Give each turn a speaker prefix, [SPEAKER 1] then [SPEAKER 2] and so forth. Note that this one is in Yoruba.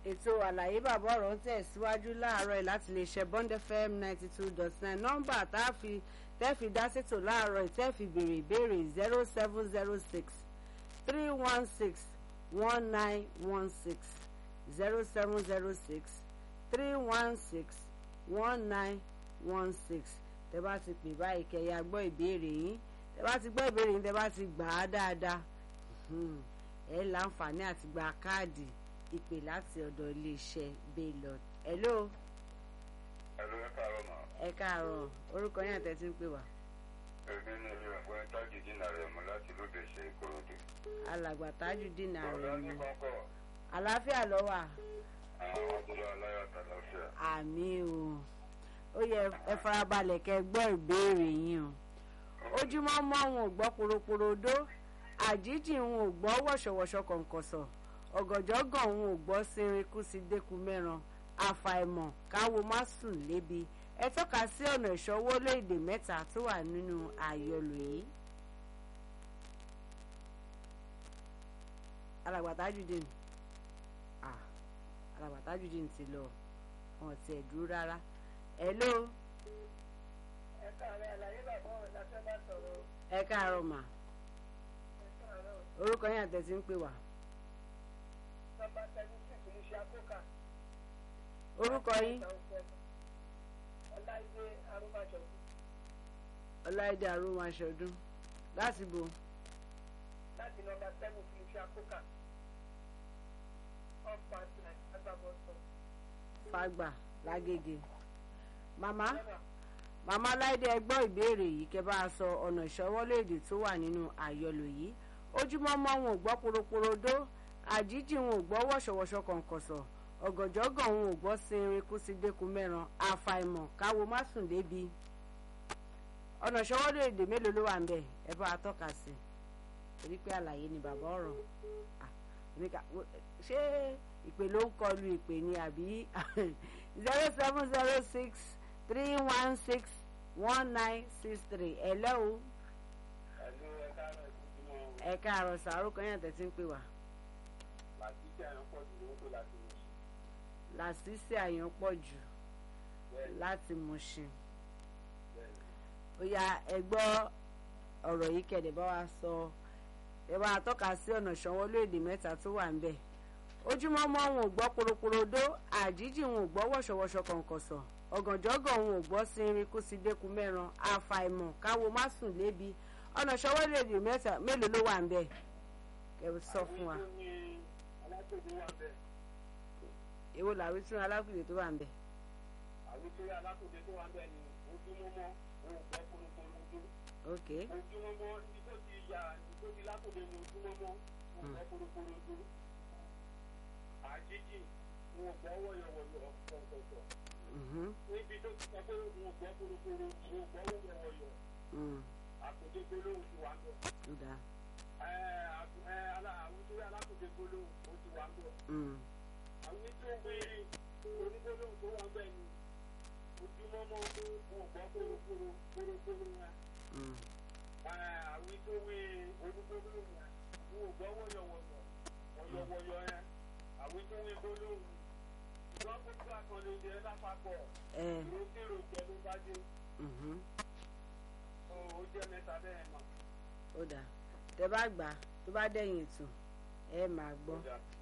[SPEAKER 1] ètò àlàyé bàbá ọ̀rọ̀ ń tẹ̀síwájú láàárọ̀ yìí láti lè ṣe bond fm ninety two dot nine nọ́mbà tá a fi tẹ́ fi dá sétò láàárọ̀ yìí tẹ́ fi béèrè ìbéèrè zero seven zero six three one six one nine one six zero seven zero six three one six one nine one six tẹ́ bá ti pè báyìí kẹyà gbọ́ ìbéèrè yín tẹ́ bá ti gbọ́ ìbéèrè yín tẹ́ bá ti gbà á dáadáa ẹ láǹfààní àti gba káàdì ìpè láti ọ̀dọ̀ iléeṣẹ́ baylor hello
[SPEAKER 2] Ẹ̀lú ẹ káàárọ̀ mà.
[SPEAKER 1] ẹ káàárọ̀ orúkọ yín àtẹ tí ń pè wá
[SPEAKER 2] Èmi ni ilé ọ̀gbọ́n tájì dínà rẹ̀ mọ́ láti lóde ṣe ìkòròdú.
[SPEAKER 1] alàgbà tajudeen
[SPEAKER 2] Ọ̀rọ̀
[SPEAKER 1] ààrẹ
[SPEAKER 2] ní
[SPEAKER 1] mi
[SPEAKER 2] kọ́kọ́
[SPEAKER 1] àlàáfíà ló wà
[SPEAKER 2] àwọn ọdúnrún aláyọ̀ àtàlàfíà.
[SPEAKER 1] àmì o ó yẹ ẹ farabalẹ̀ kẹ́ gbọ́ ìbéèrè yín o ojúmọ́ mọ́ wọn ò gbọ́ poroporodo àjíjì wọn ò gbọ́ wọ̀ṣọ̀wọ̀ṣọ̀ kọ̀ǹkọ̀sọ̀ ọ̀gànjọ́ gan wọn ò gbọ́ sinrin kú sí dẹ́kun mẹ́ran àfàìmọ̀ káwo má sùn lébi ẹ tọ́ka sí ọ̀nà ìṣọwọ́ léèdè mẹ́ta tó wà nínú àyọlò yìí. alàgbà Tajudeen ah alàgbà Tajudeen ti lọ wọn ti ẹ̀ dúró rárá hello
[SPEAKER 3] ẹ káàárọ̀ àlàyé bàbá ọ̀rọ̀ la fẹ́ bá sọ̀rọ̀
[SPEAKER 1] ẹ káàárọ̀ mà
[SPEAKER 3] ẹ káàárọ̀
[SPEAKER 1] orúkọ yín àtẹ̀sí ń pè wá
[SPEAKER 3] nọ́mbà seven six ní ṣe àkókà.
[SPEAKER 1] orúkọ yín
[SPEAKER 3] ọláìdé arúgbàjọ
[SPEAKER 1] ọláìdé arúmáṣọdún láti bo
[SPEAKER 3] láti nọ́mbà seven ní ṣe àkókà. ọ̀pá àtìlẹ̀ agbábọ́sọ̀.
[SPEAKER 1] fàgbà lágége màmá màmá láìdé ẹ gbọ́ ìbéèrè yìí kẹ́ bá a sọ ọ̀nà ìṣọwọ́léèdè tó wà nínú àyọlò yìí ojúmọ́ mọ́ wọn ò gbọ́ poroporodo àjíjì wọn ò gbọ́ wọ̀ṣọ̀wọ̀ṣọ̀ kọ̀ǹkọ̀sọ̀ ọ̀gànjọ́gàn wọn ò gbọ́ sinrin kú sí dẹ́kun mẹ́ran àfàìmọ̀ káwo má sùn débi ọ̀nà ìṣọwọ́léèdè mélòó ló wà ń bẹ̀ ẹ bá a tọ́ka sí torí pé àlàyé ni bàbá ọ̀rọ̀ Ah, èmi kà- wo- ṣé ìpè ló ń kọlu ìpè ni àbí zero seven zero six three one six one nine six three hello
[SPEAKER 2] Ẹ̀lú ẹ káàárọ̀ ìkúndùmọ̀
[SPEAKER 1] ẹ káàárọ̀ sàárò kan yàn tẹ̀sí ń pè wá
[SPEAKER 2] láti jẹ́ ẹ̀yàn pọ̀ jù lówó tó láti lọ sí.
[SPEAKER 1] làṣìṣe àyàn pọ̀ jù láti Mùṣìn ó yá ẹ gbọ́ ọ̀rọ̀ yìí kẹ̀dẹ̀ bá wa sọ ẹ bá a tọ́ka sí ọ̀nà ìṣanwó léèdè mẹ́ta tó wà ń bẹ̀ ojúmọ́ mọ́ wọn ò gbọ́ poroporodo àjíjì wọn ò gbọ́ wọ̀ṣọ̀wọ̀ṣọ̀ kọ̀ǹkọ̀sọ̀ ọ̀gànjọ́gàn wọn ò gbọ́ sinrin kú sí dẹ́kun mẹ́ran àfàìmọ̀ káwo má sùn lébi ọ̀nà ìṣanwó léèdè mẹ́ta mélòó ló wà ń bẹ̀ kẹ sọ fún wa
[SPEAKER 3] ní alákòóso wà bẹ́ẹ̀.
[SPEAKER 1] èwo làwí tún alákùnrin tó wà ń bẹ̀
[SPEAKER 3] àwùjọ alákòóso tó wà bẹ́ẹ̀ ni ojúmọ́mọ́ òun gbọ́ polopolo ojú.
[SPEAKER 1] ok
[SPEAKER 3] ojúmọ́mọ́ ibi tó ti yà ibi tó ti lákòóso ní ojúmọ́mọ́ òun gbọ́ polopolo ojú. àjíjì òun gbọ́ wọ̀yọ̀wọ̀yọ̀ kọ̀ọ̀kọ̀ọ̀.
[SPEAKER 1] mhm,
[SPEAKER 3] níbi tó ti sọ pé òun gbọ́ polopolo òun gbọ́ wọ̀yọ̀wọ̀yọ̀
[SPEAKER 1] mm,
[SPEAKER 3] àkòdé gbólóhùn ti wà bẹ́ẹ̀.
[SPEAKER 1] ó dáa
[SPEAKER 3] àwùjọ alákòóso gbólóhùn ó ti wà bẹ́ẹ̀.
[SPEAKER 1] mm,
[SPEAKER 3] àwọn tí ó gbé onígbólóhùn tó wà bẹ́ẹ̀ ni ojúmọ́mọ́ òun gbọ́ polopolo polopolo yẹn.
[SPEAKER 1] mm,
[SPEAKER 3] àwọn tó wé onígbólóhùn yẹn wọn ò gbọ́ wọ̀yọ̀wọ̀yọ̀ wọ̀yọ̀wọ̀yọ̀ yẹn àwọn tó wé gbólóhùn ìwọ́n gbogbo àkànlè jẹ́ lápapọ̀
[SPEAKER 1] ẹ
[SPEAKER 3] ìrókèrò jẹ́ ló bá dé
[SPEAKER 1] mhm,
[SPEAKER 3] ó jẹ́ mẹ́ta bẹ́ẹ̀ mọ̀.
[SPEAKER 1] ó dáa tẹ bá gbà á, tó bá dẹ̀yìn ètò ẹ máa gbọ́
[SPEAKER 3] Ó dà.